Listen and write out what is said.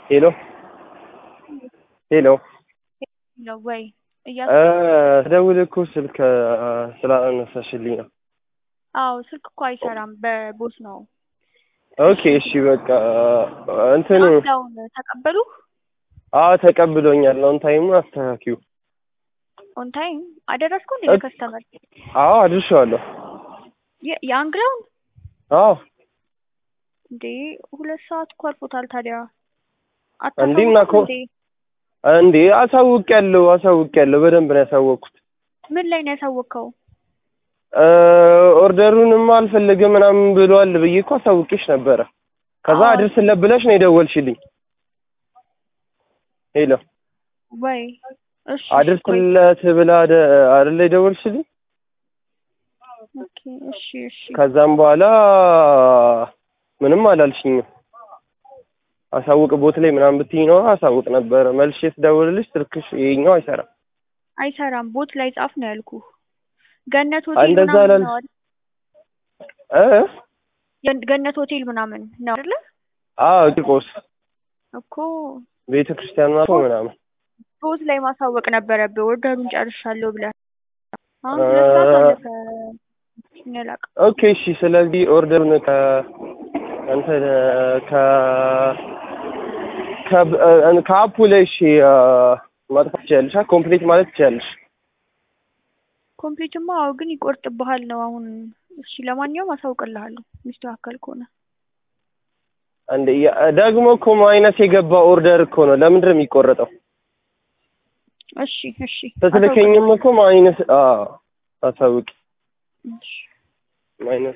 ሄሎ ሄሎ ነው ወይ እያ ስደውል እኮ ስልክ ስላነሳሽልኝ ነው። አዎ ስልክ እኮ አይሰራም በቦስ ነው። ኦኬ እሺ በቃ እንትን አሁን ተቀበሉ አዎ ተቀብሎኛል። አሁን ታይሙ አስተካኪው። ኦን ታይም አደረስኩ እንዴ ለከስተመር አዎ አድርሼዋለሁ። የአንግላውን አዎ እንዴ ሁለት ሰዓት እኮ አልፎታል። ታዲያ እንዴ እና እኮ እንዴ አሳውቄያለሁ አሳውቄያለሁ በደንብ ነው ያሳወቅኩት። ምን ላይ ነው ያሳወቅከው? ኦርደሩንም አልፈልግም ምናምን ብሏል ብዬ እኮ አሳውቄሽ ነበረ። ከዛ አዎ። አድርስለት ብለሽ ነው የደወልሽልኝ። ሄሎ ወይ እሺ ቆይ። አድርስለት ብላ አደ- አይደለ የደወልሽልኝ? ኦኬ እሺ እሺ ከዛም በኋላ ምንም አላልሽኝም። አሳውቅ ቦት ላይ ምናምን ብትይኝ ነው አሳውቅ ነበረ። መልሼ ስደውልልሽ ስልክሽ ይኸኛው አይሰራም። አይሰራም። ቦት ላይ ጻፍ ነው ያልኩ። ገነት ሆቴል እንደዛ ምናምን አላል- ነው አይደል? እ የን- ገነት ሆቴል ምናምን ነው አይደለ? አዎ ቂርቆስ እኮ ቤተ ክርስቲያን ናት ምናምን ቦት ላይ ማሳወቅ ነበረብህ። ኦርደሩን ጨርሻለሁ ብለህ አሁን እ- ሁለት ሰዓት አለፈ። እኔ አላውቅም። ኦኬ እሺ። ስለዚህ ኦርደሩን ከ እንትን ከ ከብ- እ- ከአፑ ላይ እሺ አ፣ ማጥፋት ትችያለሽ። ኮምፕሊት ማለት ትችያለሽ። ኮምፕሊትማ አዎ፣ ግን ይቆርጥብሃል ነው አሁን። እሺ ለማንኛውም አሳውቅልሃለሁ የሚስተካከል ከሆነ። እንደ ያ- ደግሞ እኮ ማይነስ የገባ ኦርደር እኮ ነው። ለምንድን ነው የሚቆረጠው? እሺ እሺ ስትልከኝም እኮ ማይነስ አዎ፣ አሳውቂ እሺ ማይነስ